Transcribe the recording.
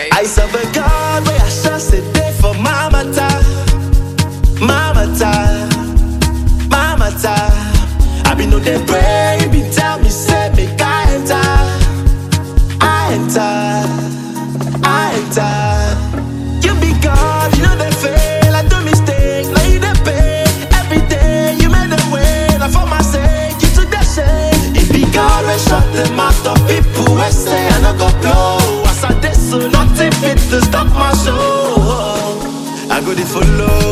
baby. I serve a God where I shall say day for mama time, mama time, mama time. I be no dey pray, he be tell me say make I enter, I enter, I enter. You be God, you know they fail. I do mistake, now you dey pay every day. You made a way, now for my sake, you took that shame. It be God we shut the mouth of people we say I no go blow. As I dey so nothing fit to stop my show. I go to follow,